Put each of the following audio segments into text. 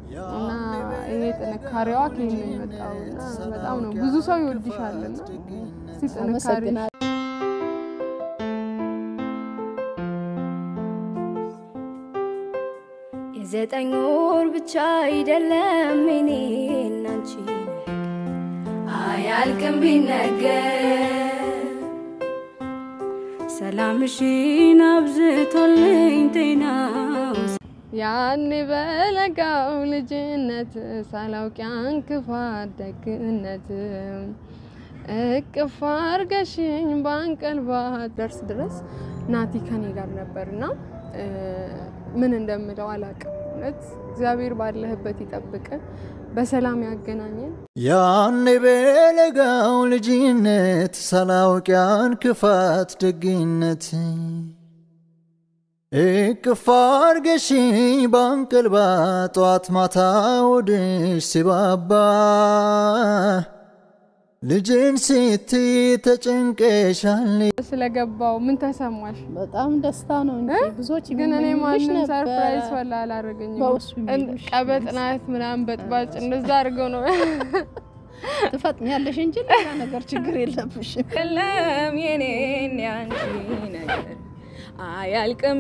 እና ይሄ ጥንካሬዋ ከየት ነው የመጣው? እና በጣም ነው ብዙ ሰው ይወድሻል እና እስቲ ጥንካሬ አመሰግናለሁ። የዘጠኝ ወር ብቻ አይደለም እኔ እናንቺ አያልቅም ቢነገር ሰላምሽን አብዝቶልኝ ጤናው ያኔ በለጋው ልጅነት ሳላውቅ ያን ክፋት ደግነት እቅፍ አርገሽኝ በአንቀልባ ደርስ ድረስ ናቲ ከኔ ጋር ነበርና እ፣ ምን እንደምለው አላቅም። እውነት እግዚአብሔር ባለህበት ይጠብቅ፣ በሰላም ያገናኘን። ያኔ በለጋው ልጅነት ሳላውቅ ያን ክፋት ደግነት እቅፍ አርገሽኝ በአንቀልባ ጠዋት ማታ ወድሽ ሲባባ ልጅን ስትይ ተጨንቀሻል ስለገባው ምን ተሰማሽ? በጣም ደስታ ነው እንጂ ብዙዎች ግን እኔ የሚመኙልሽ ማንም ነበረ። ሰርፕራይዝ ወላ አላደረገኝም። በውስጡ የሚሉሽ ቀበጥ ናት ምናምን በጥባጭ እንደዛ አድርገው ነው ትፈጥኛለሽ እንጂ ሌላ ነገር ችግር የለብሽም። ቀለም የኔን ያንቺ ነገር አያልቅም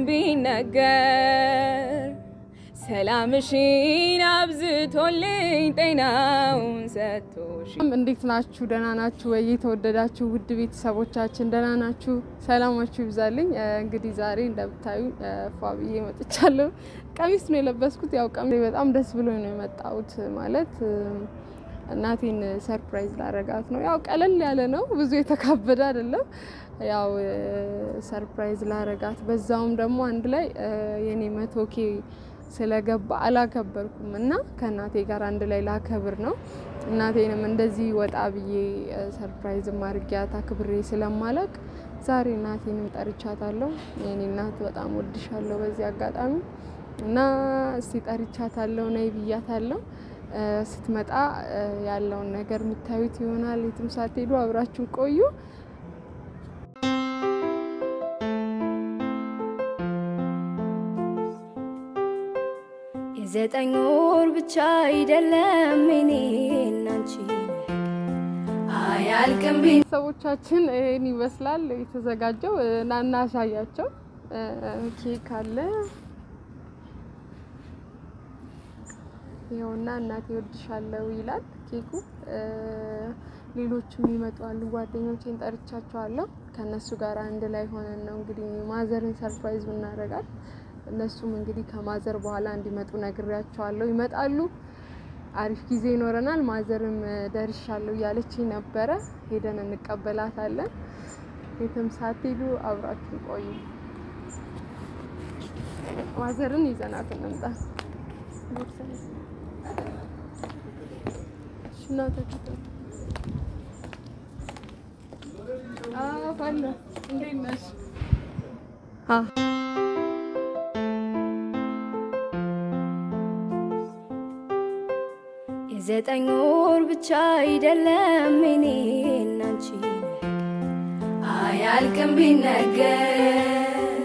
ቢነገር ሰላምሽን አብዝቶልኝ ጤናውን ሰጥቶሽ እንዴት ናችሁ? ደህና ናችሁ ወይ? የተወደዳችሁ ውድ ቤተሰቦቻችን ደህና ናችሁ? ሰላማችሁ ይብዛልኝ። እ፣ እንግዲህ ዛሬ እንደምታዩ እ፣ ፏ ብዬ መጥቻለሁ። ቀሚስ ነው የለበስኩት። ያው ቀሚስ በጣም ደስ ብሎኝ ነው የመጣሁት። ማለት እ፣ እናቴን ሰርፕራይዝ ላረጋት ነው። ያው ቀለል ያለ ነው፣ ብዙ የተካበደ አይደለም። ያው እ፣ ሰርፕራይዝ ላረጋት በዛውም ደግሞ አንድ ላይ እ፣ የኔ መቶ ኬ ስለገባ አላከበርኩም እና ከእናቴ ጋር አንድ ላይ ላከብር ነው። እናቴንም እንደዚህ ወጣ ብዬ እ፣ ሰርፕራይዝ ማርጊያት አክብሬ ስለማላቅ ዛሬ እናቴንም ጠርቻታለሁ። የኔ እናት በጣም ወድሻለሁ በዚህ አጋጣሚ እና እስቲ ጠርቻታለሁ፣ ነይ ብያታለሁ። እ፣ ስትመጣ እ፣ ያለውን ነገር የምታዩት ይሆናል። የትም ሳትሄዱ አብራችሁ ቆዩ። የዘጠኝ ወር ብቻ አይደለም እኔ እናንቺ አያልቅም ቢ ሰዎቻችን ይህን ይመስላል የተዘጋጀው። እ፣ ና እናሳያቸው። እ፣ ኬክ አለ ይኸውና፣ እናቴ ወድሻለሁ ይላል ኬኩ። እ፣ ሌሎችም ይመጣሉ። ጓደኞቼን ጠርቻቸዋለሁ። ከእነሱ ጋር አንድ ላይ ሆነን ነው እንግዲህ ማዘርን ሰርፕራይዝ ብናደርጋት። እነሱም እንግዲህ ከማዘር በኋላ እንዲመጡ ነግሬያቸዋለሁ። ይመጣሉ። አሪፍ ጊዜ ይኖረናል። ማዘርም እ፣ ደርሻለሁ እያለች ነበረ። ሄደን እንቀበላታለን። የትም ሳትሄዱ አብራችሁ ቆዩ። ማዘርን ይዘናት እንምጣ። እሺ፣ ና ተከተሉ። አዎ፣ ፋና እንዴት ነሽ? አ የዘጠኝ ወር ብቻ አይደለም እኔ እናንቺ አያልቅም ቢነገር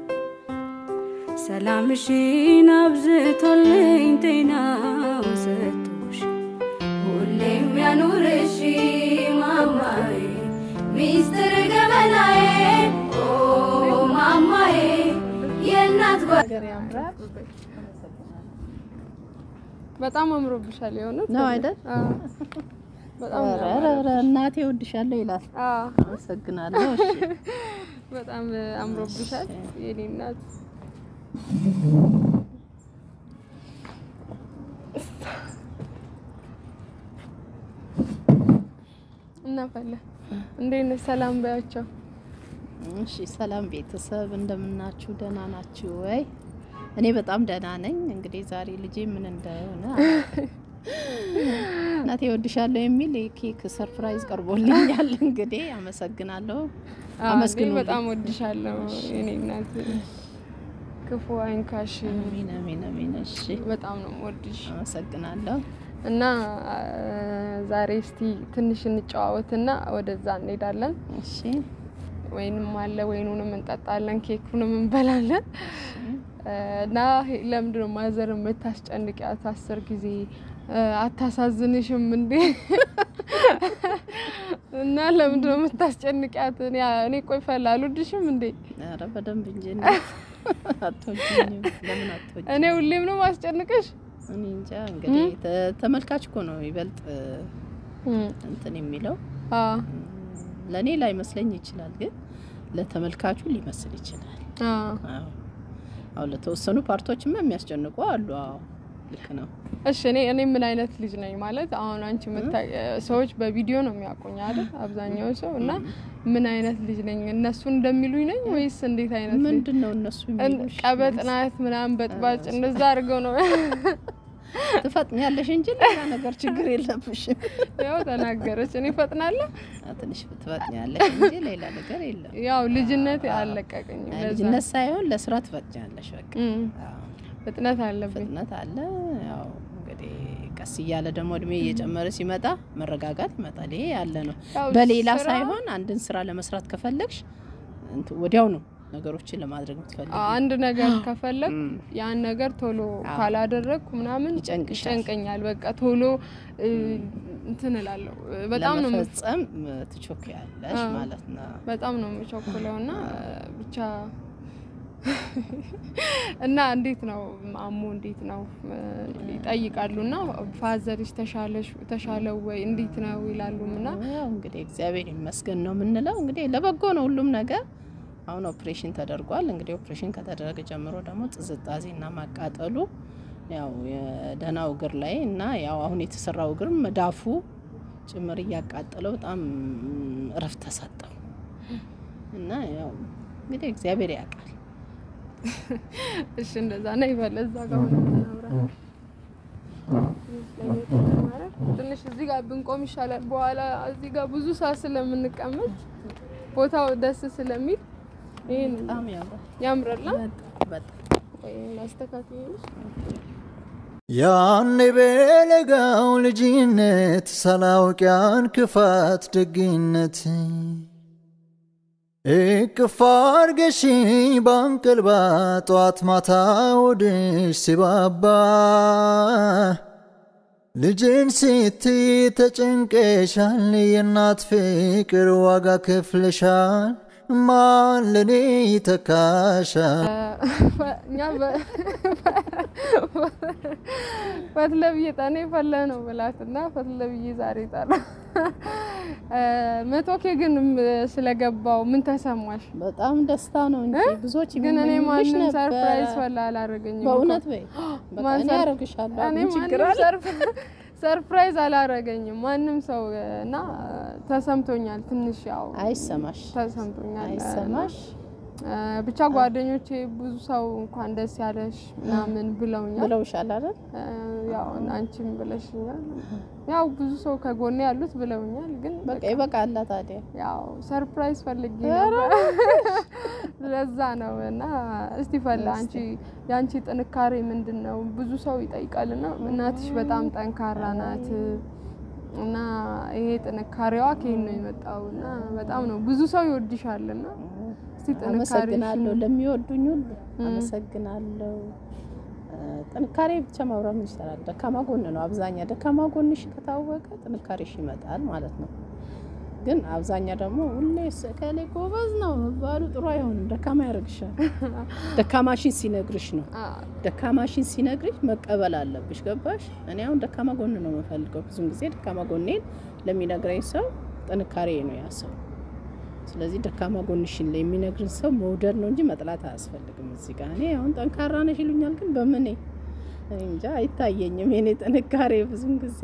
ሰላምሽን አብዝቶልኝ ጤናው ሰጥቶሽ ሁሌም ያኑርሽ ማማዬ ሚስጥር ገበናዬ ኦ ማማዬ የእናት ጓ ነገር ያምራል በጣም አምሮብሻል። የሆነ ነው አይደል? አዎ፣ በጣም ኧረ ኧረ ኧረ እናቴ ወድሻለሁ ይላል። አዎ፣ አመሰግናለሁ። እሺ በጣም አምሮብሻል የኔ እናት። እናፈለ እንዴት ነሽ? ሰላም በያቸው። እሺ ሰላም ቤተሰብ እንደምናችሁ? ደህና ናችሁ ወይ? እኔ በጣም ደህና ነኝ። እንግዲህ ዛሬ ልጄ ምን እንደሆነ አላውቅም። እናቴ ወድሻለሁ የሚል የኬክ ሰርፕራይዝ ቀርቦልኛል። እንግዲህ አመሰግናለሁ። አዎ፣ እኔ አመስግኑልኝ። በጣም ወድሻለሁ የኔ እናት። ክፉ አይንካሽ። አሜን አሜን አሜን። እሺ በጣም ነው የምወድሽ አመሰግናለሁ። እና አ፣ ዛሬ እስቲ ትንሽ እንጨዋወትና ወደዛ እንሄዳለን። እሺ ወይንም አለ ወይኑንም እንጠጣለን፣ ኬኩንም እንበላለን። እና ለምንድን ነው ማዘር የምታስጨንቂያት አስር ጊዜ አታሳዝንሽም እንዴ? እና ለምንድን ነው የምታስጨንቂያት? እኔ ቆይ ፈላ አልወድሽም እንዴ? ኧረ በደንብ እንጂ እንዴት አትወጂኝም? ለምን አትወጂኝ? እኔ ሁሌም ነው ማስጨንቅሽ? እኔ እንጃ እንግዲህ ተ- ተመልካች እኮ ነው ይበልጥ እንትን የሚለው አዎ ለእኔ ላይመስለኝ ይችላል፣ ግን ለተመልካቹ ሊመስል ይችላል። አዎ አዎ አዎ፣ ለተወሰኑ ፓርቶችማ የሚያስጨንቁ አሉ። አዎ ልክ ነው። እሺ እኔ እኔ ምን አይነት ልጅ ነኝ ማለት አሁን አንቺ የምታይ ሰዎች በቪዲዮ ነው የሚያውቁኝ አይደል? አብዛኛው ሰው እና ምን አይነት ልጅ ነኝ እነሱ እንደሚሉኝ ነኝ ወይስ እንዴት አይነት ልጅ? ምንድን ነው እነሱ የሚሉሽ? ቀበጥ ናት ምናምን በጥባጭ እንደዛ አድርገው ነው ትፈጥኛለሽ እንጂ ሌላ ነገር ችግር የለብሽም። ያው ተናገረች። እኔ ፈጥናለሁ። ትንሽ ትፈጥኛለሽ እንጂ ሌላ ነገር የለም። ያው ልጅነት አልለቀቀኝም። ለዛ ልጅነት ሳይሆን ለስራ ትፈጥኛለሽ። በቃ እም፣ አዎ፣ ፍጥነት አለብኝ። ፍጥነት አለ። ያው እንግዲህ ቀስ እያለ ደግሞ እድሜ እየጨመረ ሲመጣ መረጋጋት ይመጣል። ይሄ ያለ ነው። ያው በሌላ ስራ- ሳይሆን አንድን ስራ ለመስራት ከፈለግሽ እንትን ወዲያው ነው ነገሮችን ለማድረግ የምትፈልጊ። አንድ ነገር ከፈለግ እም። ያን ነገር ቶሎ አዎ። ካላደረግኩ ምናምን ይጨንቅሻል። ይጨንቀኛል። በቃ ቶሎ እ፣ እንትን እላለሁ። በጣም ነው የምፍ- ለመፈጸም ትቾክያለሽ አዎ። ማለት ነው። በጣም ነው የምቸኩለው እና ብቻ እና እንዴት ነው አሞ እንዴት ነው እ፣ ይጠይቃሉ እና ፋዘርሽ ተሻለሽ ተሻለው ወይ እንዴት ነው ይላሉም እና ያው እንግዲህ እግዚአብሔር ይመስገን ነው የምንለው። እንግዲህ ለበጎ ነው ሁሉም ነገር። አሁን ኦፕሬሽን ተደርጓል። እንግዲህ ኦፕሬሽን ከተደረገ ጀምሮ ደግሞ ጥዝጣዜና ማቃጠሉ ያው የደህናው እግር ላይ እና ያው አሁን የተሰራው እግር መዳፉ ጭምር እያቃጠለው በጣም እረፍት ተሰጠው እና ያው እንግዲህ እግዚአብሔር ያውቃል። እሺ እንደዛ ነው ይበል። እዛ ጋር ሆነ እናውራ። ትንሽ እዚህ ጋር ብንቆም ይሻላል። በኋላ እዚህ ጋር ብዙ ሰዓት ስለምንቀመጥ ቦታው ደስ ስለሚል ይሄን በጣም ያምራል። ያምራል። በጣም ወይ ላስተካክልሽ። ያኔ በለጋው ልጅነት ሳላውቅ ያን ክፋት ደግነት እቅፍ አርገሽኝ ባንቀልባ ጧት ማታ ወድሽ ሲባባ ልጅን ስትይ ተጨንቀሻል፣ የእናት ፍቅር ዋጋ ከፍለሻል። ማን ለኔ ይተካሻል? እኛ ፈትለ ብዬ ጠኔ ፈለ ነው ብላት እና ፈትለ ብዬ ዛሬ ጠራ። መቶ ኬ ግን ስለገባው ምን ተሰማሽ? በጣም ደስታ ነው እንጂ ብዙዎች ግን እኔ የሚመኙልሽ ማንም ነበረ። ሰርፕራይዝ ፈላ አላረገኝም። በእውነት በይ በቃ ማን እኔ ሰር- ያደርግሻለሁ። እኔ ምን ችግር ማንም አለ? ሰርፕ- ሰርፕራይዝ አላረገኝም ማንም ሰው እና ተሰምቶኛል። ትንሽ ያው አይሰማሽ ተሰምቶኛል። አይሰማሽ እ፣ ብቻ ጓደኞቼ ብዙ ሰው እንኳን ደስ ያለሽ ምናምን ብለውኛል። ብለውሻል አይደል? እ፣ ያው አንቺም ብለሽኛል። ያው ብዙ ሰው ከጎኔ ያሉት ብለውኛል። ግን በቃ ይበቃላ ታዲያ። ያው ሰርፕራይዝ ፈልጌ ነበር ለዛ ነው። እና እስቲ ፈላ አንቺ የአንቺ ጥንካሬ ምንድን ነው? ብዙ ሰው ይጠይቃል እና እናትሽ በጣም ጠንካራ ናት እና ይሄ ጥንካሬዋ ከየት ነው የመጣው? እና በጣም ነው ብዙ ሰው ይወድሻል እና እስቲ ጥንካሬሽን አመሰግናለሁ ለሚወዱኝ ሁሉ አመሰግናለሁ። እ፣ ጥንካሬ ብቻ ማውራት ምን ይሰራል? ደካማ ጎን ነው አብዛኛ። ደካማ ጎንሽ ከታወቀ ጥንካሬሽ ይመጣል ማለት ነው። ግን አብዛኛ ደግሞ ሁሌ ከሌ ጎበዝ ነው መባሉ ጥሩ አይሆንም። ደካማ ያደርግሻል። ደካማሽን ሲነግርሽ ነው አ፣ ደካማሽን ሲነግርሽ መቀበል አለብሽ። ገባሽ? እኔ አሁን ደካማ ጎን ነው የምፈልገው። ብዙን ጊዜ ደካማ ጎኔን ለሚነግረኝ ሰው ጥንካሬ ነው ያ ሰው። ስለዚህ ደካማ ጎንሽን ላይ የሚነግርን ሰው መውደድ ነው እንጂ መጥላት አያስፈልግም። እዚህ ጋር እኔ አሁን ጠንካራ ነሽ ይሉኛል፣ ግን በምኔ እኔ እንጃ አይታየኝም። የኔ ጥንካሬ ብዙን ጊዜ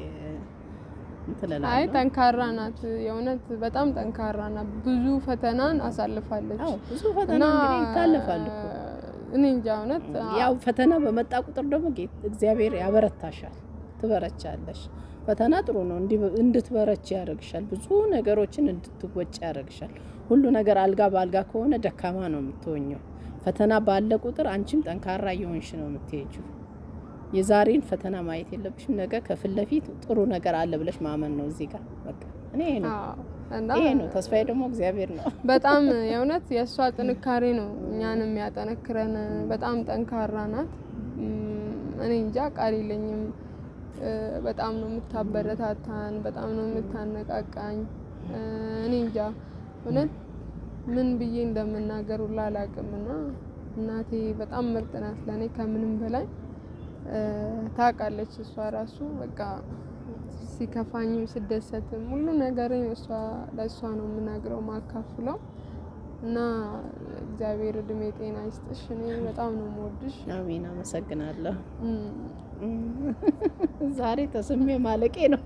እንትን አይ እላለሁ። ጠንካራ ናት፣ የእውነት በጣም ጠንካራ ናት። ብዙ ፈተናን አሳልፋለች አዎ ብዙ ፈተና እና እንግዲህ ይታለፋል እኮ እኔ እንጃ እውነት ያው ፈተና በመጣ ቁጥር ደግሞ ጌ- እግዚአብሔር ያበረታሻል፣ ትበረቻለሽ። ፈተና ጥሩ ነው፣ እንዲ- እንድትበረች ያደርግሻል። ብዙ ነገሮችን እንድትወጭ ያደርግሻል። ሁሉ ነገር አልጋ በአልጋ ከሆነ ደካማ ነው የምትሆኘው። ፈተና ባለ ቁጥር አንቺም ጠንካራ እየሆንሽ ነው የምትሄጂው። የዛሬን ፈተና ማየት የለብሽም። ነገ ከፊት ለፊት ጥሩ ነገር አለ ብለሽ ማመን ነው እዚህ ጋር በቃ እኔ ይሄ ነው አዎ። እና ይሄ ነው ተስፋዬ ደግሞ እግዚአብሔር ነው። በጣም የእውነት የእሷ ጥንካሬ ነው እኛንም ያጠነክረን። በጣም ጠንካራ ናት። እም፣ እኔ እንጃ ቃል የለኝም። እ፣ በጣም ነው የምታበረታታን፣ በጣም ነው የምታነቃቃኝ። እ፣ እኔ እንጃ እውነት ምን ብዬ እንደምናገር ሁላ አላውቅም። እና እናቴ በጣም ምርጥ ናት ለእኔ ከምንም በላይ እ፣ ታውቃለች እሷ ራሱ በቃ ሲከፋኝም ስደሰትም ሁሉ ነገር እሷ ለእሷ ነው የምናግረው ማካፍለው እና እግዚአብሔር እድሜ ጤና ይስጥሽ። እኔ በጣም ነው የምወድሽ። አሜን፣ አመሰግናለሁ። እም፣ ዛሬ ተስሜ ማለቄ ነው።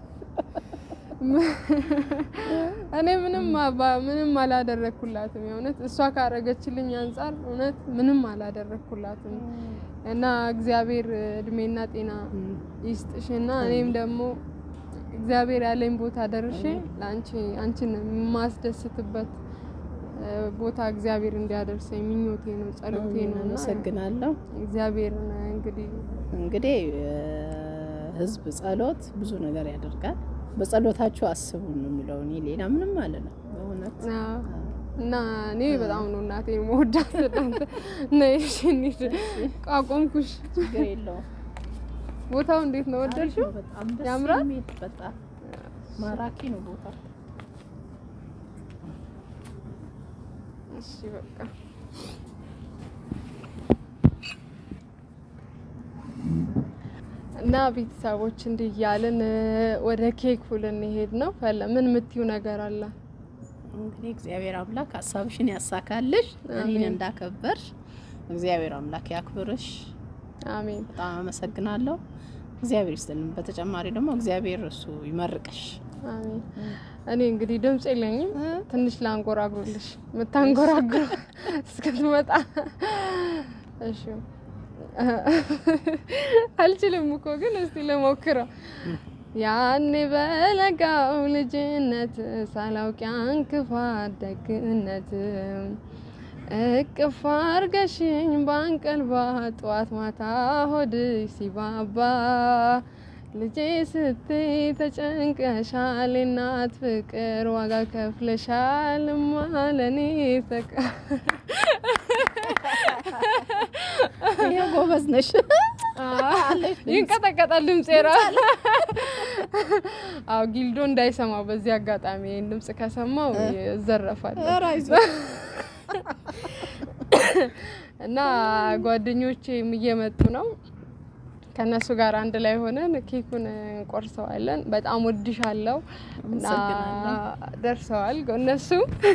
እኔ ምንም አባ- ምንም አላደረግኩላትም። የእውነት እሷ ካረገችልኝ አንጻር እውነት ምንም አላደረግኩላትም እና እግዚአብሔር እድሜና ጤና ይስጥሽና እኔም ደግሞ እግዚአብሔር ያለኝ ቦታ ደርሼ ለአንቺ አንቺን የማስደስትበት እ፣ ቦታ እግዚአብሔር እንዲያደርሰኝ ምኞቴ ነው፣ ጸሎቴ ነው እና አመሰግናለሁ። እግዚአብሔርን እንግዲህ እንግዲህ እ፣ ህዝብ ጸሎት ብዙ ነገር ያደርጋል። በጸሎታችሁ አስቡን ነው የሚለው። እኔ ሌላ ምንም አለ ነው በእውነት አዎ። እና እኔ በጣም ነው እናቴ መወዳት። እናንተ ነይ እሺ እንሂድ። አቆምኩሽ። ችግር የለውም። ቦታው እንዴት ነው? ወደድሽው? በጣም ደስ ያምራል? የሚል በጣም ማራኪ ነው ቦታ። እሺ በቃ እና ቤተሰቦች እንዲህ እያልን እ፣ ወደ ኬኩ ልንሄድ ነው። ፈለ ምን የምትዩ ነገር አለ? እንግዲህ እግዚአብሔር አምላክ ሀሳብሽን ያሳካልሽ። እኔን አሜን። እንዳከበርሽ እግዚአብሔር አምላክ ያክብርሽ። አሜን በጣም አመሰግናለሁ። እግዚአብሔር ይስጥልን። በተጨማሪ ደግሞ እግዚአብሔር እሱ ይመርቅሽ። አሜን። እኔ እንግዲህ ድምጽ የለኝም። ትንሽ ላንጎራጉርልሽ የምታንጎራጉር እስክትመጣ። እሺ አልችልም እኮ ግን እስቲ ልሞክረው። ያኔ በለጋው ልጅነት ሳላውቅ ያን ክፋት ደግነት እቅፍ አርገሽኝ ባንቀልባ ጠዋት ማታ ሆድሽ ሲባባ ልጄ ስትይ ተጨንቀሻል፣ እናት ፍቅር ዋጋ ከፍለሻል ማለኔ ተቃ ይሄ ጎበዝ ነሽ። ይንቀጠቀጣል ድምጽ ራ አዎ ጊልዶ እንዳይሰማው በዚህ አጋጣሚ ይህን ድምጽ ከሰማው ይዘረፋል። ኧረ አይዞሽ። እና ጓደኞቼም እየመጡ ነው። ከእነሱ ጋር አንድ ላይ ሆነን ኬኩን እንቆርሰዋለን። በጣም ወድሻለሁ እና አመሰግናለሁ። ደርሰዋል እነሱ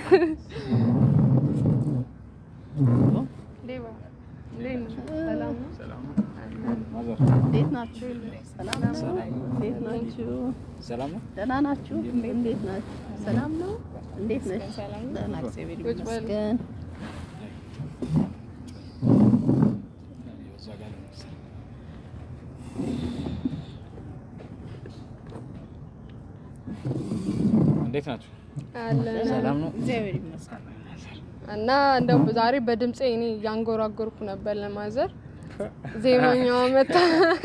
ሌባ እንዴት ነህ? ሰላም ነው? እንዴት ናችሁ? ሰላም ነው? እንዴት ናችሁ? ሰላም ነው። ደህና ናችሁ? እንዴት ናችሁ? ሰላም ነው? እንዴት ነሽ? ሰላም ነው? ደህና እግዚአብሔር ቁጭ በል። ይመስገን። እንዴት ናችሁ? አለን ሰላም ነው። እግዚአብሔር ይመስገን። እና እንደው ዛሬ በድምፄ እኔ እያንጎራጎርኩ ነበር ለማዘር ዜማኛዋ መታ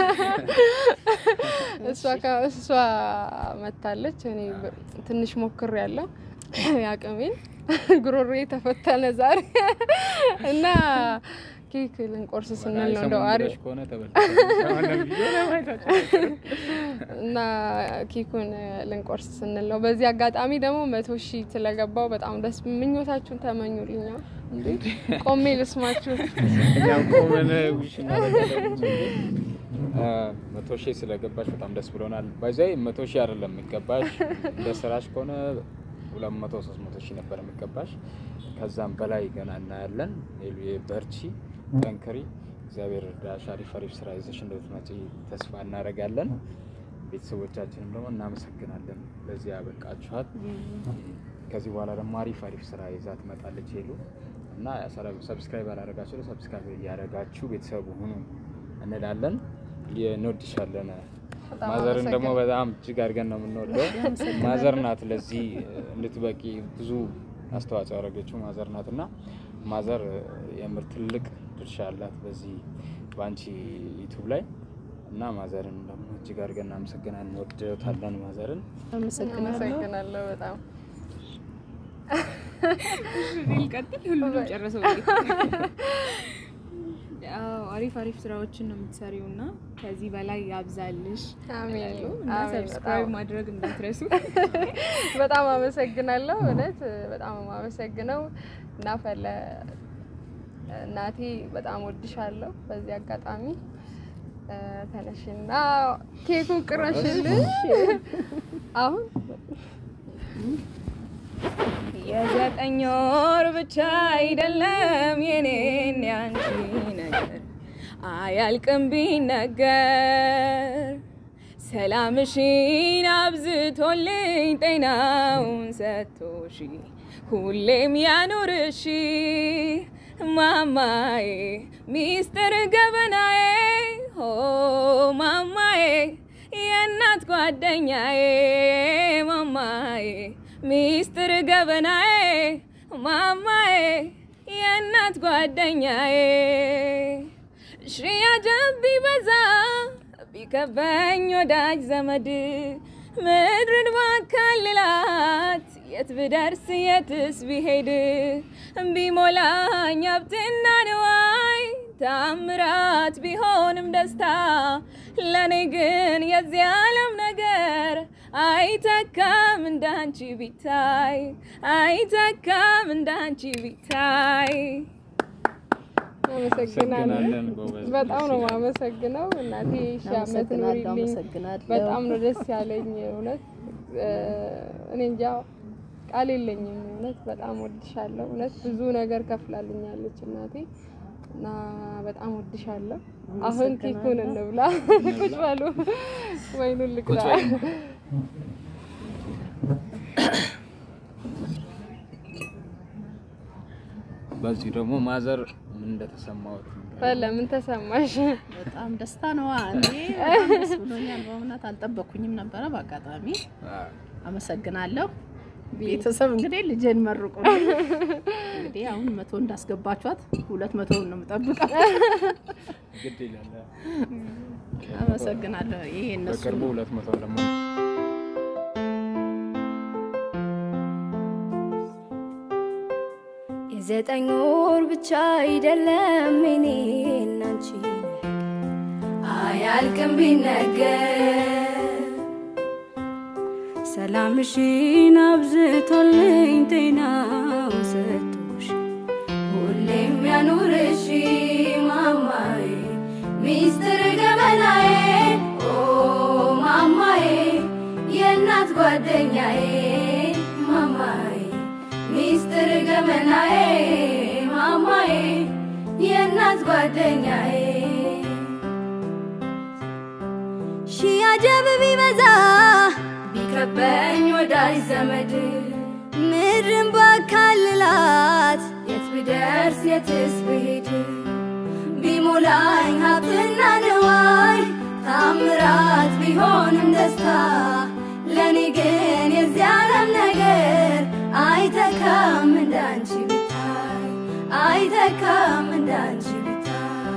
እሷ ከ- እሷ መታለች። እኔ በ- ትንሽ ሞክር ያለው ያቅሜን ጉሮሮ ተፈተነ ዛሬ እና ኬክ ልንቆርስ ስንል ነው እንደው አሪፍ ከሆነ ተበልተዋል። እና ኬኩን ልንቆርስ ስንል ነው። በዚህ አጋጣሚ ደግሞ መቶ ሺህ ስለገባው በጣም ደስ ምኞታችሁን ተመኙልኛ። እንዴ ቆሜ ልስማችሁ። እኛም ቆመን ዊሽ እናደርጋለን። አ፣ መቶ ሺህ ስለገባሽ በጣም ደስ ብሎናል። ባይዛይ መቶ ሺህ አይደለም የሚገባሽ እንደ ስራሽ ከሆነ ሁለት መቶ ሶስት መቶ ሺህ ነበር የሚገባሽ። ከዛም በላይ ገና እናያለን። ሌሉ በርቺ፣ ጠንክሪ። እግዚአብሔር እርዳሽ። አሪፍ አሪፍ ስራ ይዘሽ እንደምትመጪ ተስፋ እናደርጋለን። ቤተሰቦቻችንም ደግሞ እናመሰግናለን ለዚህ ያበቃችኋት። ከዚህ በኋላ ደግሞ አሪፍ አሪፍ ስራ ይዛ ትመጣለች ሄሉ እና ሰብስክራይብ ያላረጋችሁ ሰብስክራይብ እያደረጋችሁ ቤተሰቡ ሁኑ እንላለን። እንወድሻለን። በጣም ማዘርን ደግሞ አመሰግናለሁ። በጣም እጅግ አድርገን ነው የምንወደው። ማዘር ናት ለዚህ እንድትበቂ ብዙ አስተዋጽኦ ያደረገችው ማዘር ናት እና ማዘር የምር ትልቅ ድርሻ አላት በዚህ በአንቺ ዩቱብ ላይ እና ማዘርን ደግሞ እጅግ አድርገን እናመሰግናለን፣ እንወድታለን ማዘርን። አመሰግናለሁ። አመሰግናለሁ በጣም ቀጥል ሁሉም ጨረሰው። ያው አሪፍ አሪፍ ስራዎችን ነው የምትሰሪው እና ከዚህ በላይ ያብዛልሽ አሜን እላለሁ እና አሜን። ሰብስክራይብ በጣም ማድረግ እንዳትረሱ። በጣም አመሰግናለሁ። እውነት በጣም አመሰግነው እና ፈለ እናቴ በጣም ወድሻለሁ። በዚህ አጋጣሚ እ፣ ተነሽና ኬኩን ቅረሽልሽ አሁን የዘጠኝ ወር ብቻ አይደለም የኔን ያንቺ ነገር አያልቅም ቢነገር ሰላምሽን አብዝቶልኝ ጤናውን ሰጥቶሽ ሁሌም ያኑርሽ ማማዬ ሚስጥር ገበናዬ ሆ ማማዬ የእናት ጓደኛዬ ማማዬ ሚስጥር ገበናዬ ማማዬ የእናት ጓደኛዬ ሽያጀብ ቢበዛ ቢከበኝ ወዳጅ ዘመድ ምድርን ባካልላት የት ብደርስ የትስ ቢሄድ ቢሞላኝ ሀብትና ንዋይ ታምራት ቢሆንም ደስታ ለእኔ ግን የዚህ ዓለም ነገር አይተካም እንዳንቺ ቢታይ አይተካም እንዳንቺ ቢታይ አመሰግናለሁ። አመሰግናለን ጎበዝ። በጣም ነው ደስ ይላል። የማመሰግነው እናቴ ሺህ ዓመት አመሰግናለሁ ኑሪልኝ። አመሰግናለሁ። በጣም ነው ደስ ያለኝ እውነት እ፣ እኔ እንጃ ቃል የለኝም እውነት በጣም ወድሻለሁ እውነት ብዙ ነገር ከፍላልኛለች እናቴ እና በጣም ወድሻለሁ አሁን ኬኩን እንብላ ቁጭ በሉ ወይኑን ልቅዳ ቁጭ በሉ። በዚህ ደግሞ ማዘር ምን እንደተሰማዎት ፈለ ምን ተሰማሽ በጣም ደስታ ነዋ። እንዴ በጣም ደስ ብሎኛል። በእውነት አልጠበኩኝም ነበረ። በአጋጣሚ አመሰግናለሁ። ቤተሰብ እንግዲህ ልጄን መርቁ። እንግዲህ አሁን መቶ እንዳስገባችኋት ሁለት መቶውን ነው የምጠብቀው። ግድ ይላል። አመሰግናለሁ። ይሄ እነሱ በቅርቡ ሁለት መቶ ደግሞ የዘጠኝ ወር ብቻ አይደለም እኔ እናንቺ አያልቅም ቢነገር ሰላምሽን አብዝቶልኝ ጤናው ሰጥቶሽ ሁሌም ያኑርሽ ማማዬ ሚስጥር ገበናዬ ኦ ማማዬ የእናት ጓደኛዬ ማማዬ ሚስጥር ገመናዬ ማማዬ የእናት ጓደኛዬ ሺህ አጀብ ቢበዛ ቢከበኝ ወዳጅ ዘመድ ምድርን ባካልላት የት ብደርስ የትስ ብሄድ ቢሞላኝ ሀብትና ንዋይ ታምራት ቢሆንም ደስታ ለእኔ ግን የዚህ ዓለም ነገር አይተካም እንዳንቺ ብታይ አይተካም እንዳንቺ ብታይ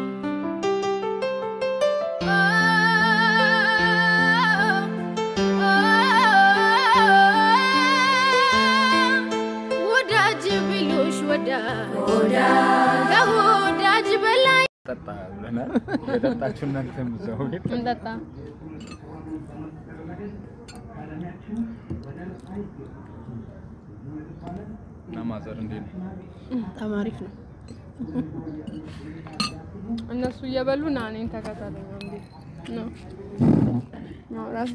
ወዳጅ ቢሉሽ ወዳጅ ወዳጅ ከወዳጅ በላይ ጠጣ ብለናል። የጠጣችሁ እናንተም እዛው ቤት እንጠጣ እና ማዘር እንዴት ነው? በጣም አሪፍ ነው። እነሱ እየበሉ ና እኔን ተከተለኝ እንዴ ነው ማውራት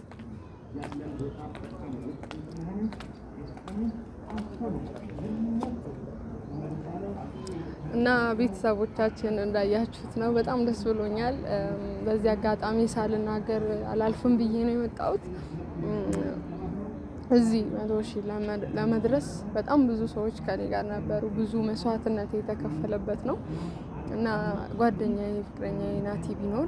እና ቤተሰቦቻችን እንዳያችሁት ነው። በጣም ደስ ብሎኛል። እም፣ በዚህ አጋጣሚ ሳልናገር አላልፍም ብዬ ነው የመጣሁት። እም፣ እዚህ መቶ ሺህ ለመድ- ለመድረስ በጣም ብዙ ሰዎች ከኔ ጋር ነበሩ። ብዙ መስዋዕትነት የተከፈለበት ነው እና ጓደኛዬ ፍቅረኛዬ ናቲ ቢኖር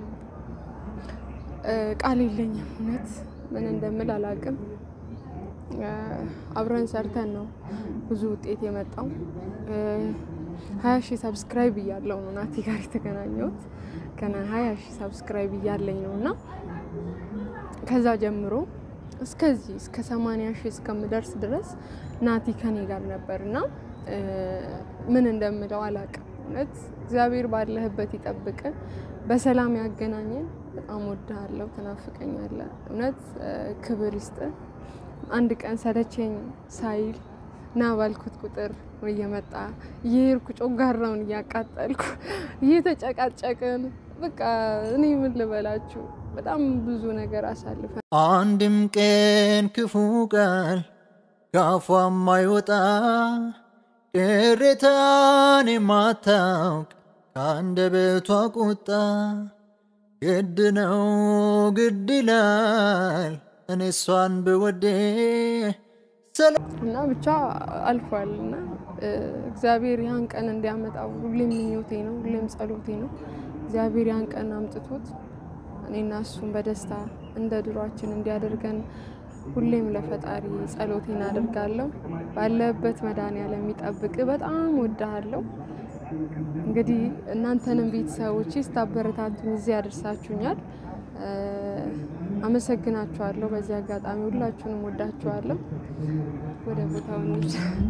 እ፣ ቃል የለኝም እውነት ምን እንደምል አላውቅም። እ፣ አብረን ሰርተን ነው ብዙ ውጤት የመጣው። ሀያ ሺህ ሰብስክራይብ እያለው ነው ናቲ ጋር የተገናኘሁት ከና ሀያ ሺህ ሰብስክራይብ እያለኝ ነው እና ከዛ ጀምሮ እስከዚህ እስከ ሰማንያ ሺህ እስከምደርስ ድረስ ናቲ ከኔ ጋር ነበር እና እ፣ ምን እንደምለው አላውቅም። እውነት እግዚአብሔር ባለህበት ይጠብቅ፣ በሰላም ያገናኘን። በጣም ወድሃለሁ፣ ትናፍቀኛለህ። እውነት እ፣ ክብር ይስጥ። አንድ ቀን ሰለቸኝ ሳይል ና ባልኩት ቁጥር እየመጣ እየሄድኩ ጮጋራውን እያቃጠልኩ እየተጨቃጨቅን በቃ እኔ ምን ልበላችሁ በጣም ብዙ ነገር አሳልፈን አንድም ቀን ክፉ ቃል ካፏ የማይወጣ ቅሬታን የማታውቅ ከአንደበቷ ቁጣ ግድ ነው ግድ ይላል እኔ እሷን ብወዴ እና ብቻ አልፏል እና እ፣ እግዚአብሔር ያን ቀን እንዲያመጣው ሁሌም ምኞቴ ነው፣ ሁሌም ጸሎቴ ነው። እግዚአብሔር ያን ቀን አምጥቶት እኔና እሱን በደስታ እንደ ድሯችን እንዲያደርገን ሁሌም ለፈጣሪ ጸሎቴን አደርጋለሁ። ባለበት መድኃኒዓለም የሚጠብቅ በጣም ወድሃለሁ። እንግዲህ እናንተንም ቤተሰቦች ስታበረታቱኝ እዚህ ያደርሳችሁኛል። እ፣ አመሰግናችኋለሁ። በዚህ አጋጣሚ ሁላችሁንም ወዳችኋለሁ። ወደ ቦታው እንሂድ።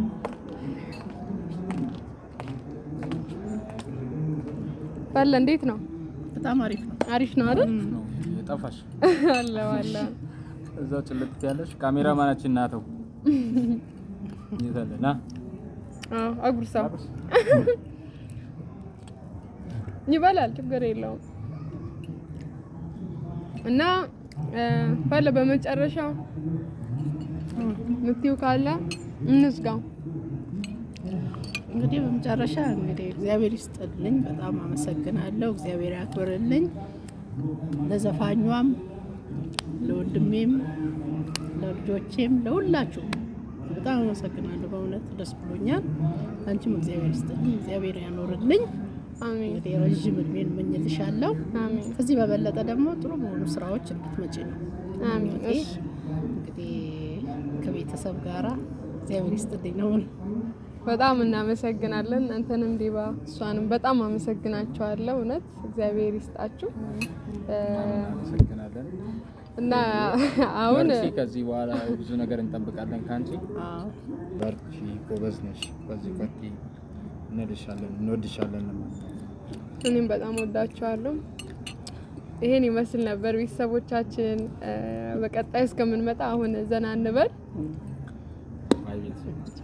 ባለ እንዴት ነው? በጣም አሪፍ ነው። አሪፍ ነው አይደል? ነው የጠፋሽ አለ አለ እዛው ጭልጥ ያለሽ ካሜራማናችን ናተው ይዛለ ና አዎ፣ አጉርሳው ይበላል፣ ችግር የለውም። እና እ፣ ባለ በመጨረሻው ምትይው ካለ እንዝጋው። እንግዲህ በመጨረሻ እንግዲህ እግዚአብሔር ይስጥልኝ፣ በጣም አመሰግናለሁ። እግዚአብሔር ያክብርልኝ። ለዘፋኟም፣ ለወንድሜም፣ ለልጆቼም፣ ለሁላችሁም በጣም አመሰግናለሁ። በእውነት ደስ ብሎኛል። አንቺም እግዚአብሔር ይስጥልኝ፣ እግዚአብሔር ያኖርልኝ። አሜን እንግዲህ ረዥም እድሜን እመኝልሻለሁ። አሜን ከዚህ በበለጠ ደግሞ ጥሩ በሆኑ ስራዎች እንድትመጪ ነው አሜን። ምኞቴ። እሺ እንግዲህ ከቤተሰብ ጋራ እግዚአብሔር ይስጥልኝ ነው የምለው። በጣም እናመሰግናለን። እናንተንም ዲባ እሷንም በጣም አመሰግናቸዋለሁ። እውነት እግዚአብሔር ይስጣችሁ እ፣ እናመሰግናለን። እና አሁን በርቺ። ከዚህ በኋላ ብዙ ነገር እንጠብቃለን ከአንቺ። አዎ በርቺ፣ ጎበዝ ነሽ። በዚህ ቀጥይ፣ እንልሻለን፣ እንወድሻለን። እኔም በጣም ወዳችኋለሁ። ይሄን ይመስል ነበር ቤተሰቦቻችን። እ፣ በቀጣይ እስከምንመጣ አሁን ዘና እንበል። አይ ቤተሰብ